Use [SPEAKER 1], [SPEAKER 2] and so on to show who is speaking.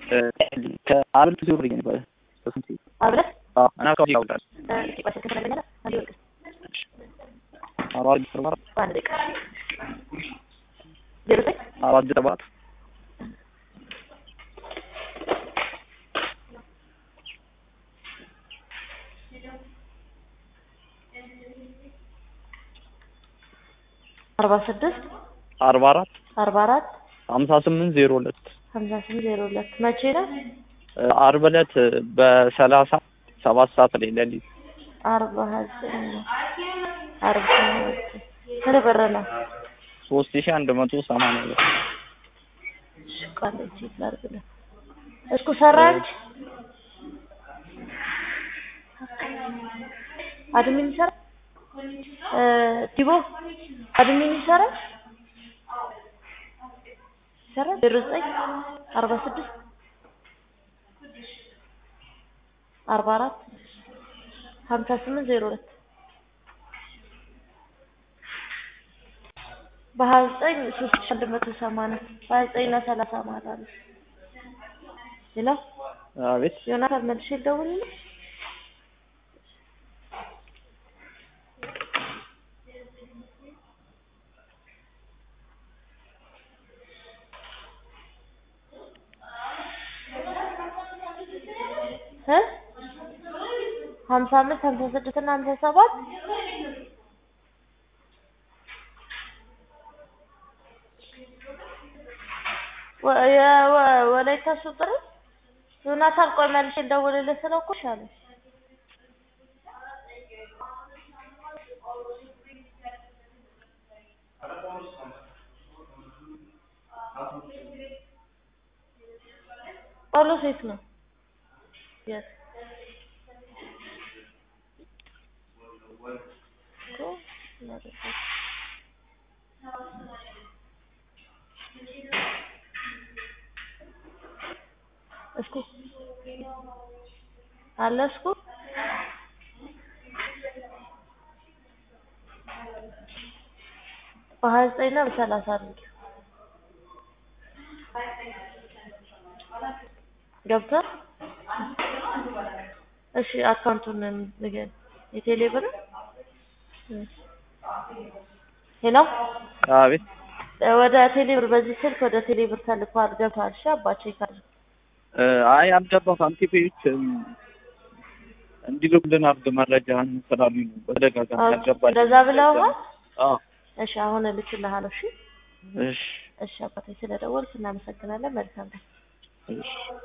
[SPEAKER 1] ከአብልት ዙር ነበር በስንት
[SPEAKER 2] አብረህ
[SPEAKER 1] አዎ እና ከዚህ ያውቃል
[SPEAKER 2] እስኪ ቆይ ስልክ ትነግረኛለህ? አንዴ ወልቅ
[SPEAKER 1] አራት ዘጠኝ ሰባት
[SPEAKER 2] በአንድ ደቂቃ ዜሮ ዘጠኝ
[SPEAKER 1] አራት ዘጠኝ ሰባት
[SPEAKER 2] አርባ ስድስት
[SPEAKER 1] አርባ አራት
[SPEAKER 2] አርባ አራት
[SPEAKER 1] ሀምሳ ስምንት ዜሮ ሁለት
[SPEAKER 2] ሀምሳ ስምንት ዜሮ ሁለት መቼ ነው?
[SPEAKER 1] አርብ ዕለት በሰላሳ ሰባት ሰዓት ላይ ሌሊት
[SPEAKER 2] አርባ ዘጠኝ አርባ ስንት ብር ነው?
[SPEAKER 1] ሶስት ሺህ አንድ መቶ ሰማንያ ብር
[SPEAKER 2] እሺ ቃል ቼክ ላድርግልህ። እስኩ ሰራች አድሚን ይሰራ እ ቲቦ አድሚን ይሰራ ይሰራ ዜሮ ዘጠኝ አርባ ስድስት አርባ አራት ሀምሳ ስምንት ዜሮ ሁለት በሀያ ዘጠኝ ሶስት ሺህ አንድ መቶ ሰማንያ በሀያ ዘጠኝ እና ሰላሳ ማለት አለ። ሌላ
[SPEAKER 1] አቤት
[SPEAKER 2] ዮናታን መልሼ ልደውልልህ? እ ሀምሳ አምስት ሀምሳ ስድስት እና ሀምሳ ሰባት ወ- የ- ወ- ወላይታ ሱጥር ዮናታን ቆይ መልሼ ልደውልልህ ስለው እኮ እሺ አለኝ። ጳውሎስ የት ነው? የት እኮ ማለት ነው። እስኩ አለ እስኩ በሀያ ዘጠኝ እና በሰላሳ አድርጊው ገብቷል። እሺ አካውንቱን ንገረኝ። የቴሌ ብር ሄሎ
[SPEAKER 1] አቤት
[SPEAKER 2] ወደ ቴሌ ብር በዚህ ስልክ ወደ ቴሌ ብር ተልኳል። ገብቷል። እሺ አባቼ ካል
[SPEAKER 1] አይ አልገባም። ሳንቲፔዎች እንዲልኩልን አድርግ መረጃህን ስላሉኝ ነው በተደጋጋሚ ያልገባል።
[SPEAKER 2] እንደዛ ብለውሃል?
[SPEAKER 1] አዎ
[SPEAKER 2] እሺ አሁን እልክልሃለሁ። እሺ
[SPEAKER 1] እሺ
[SPEAKER 2] እሺ አባቴ ስለደወልክ እናመሰግናለን። መልካም ቀን።
[SPEAKER 1] እሺ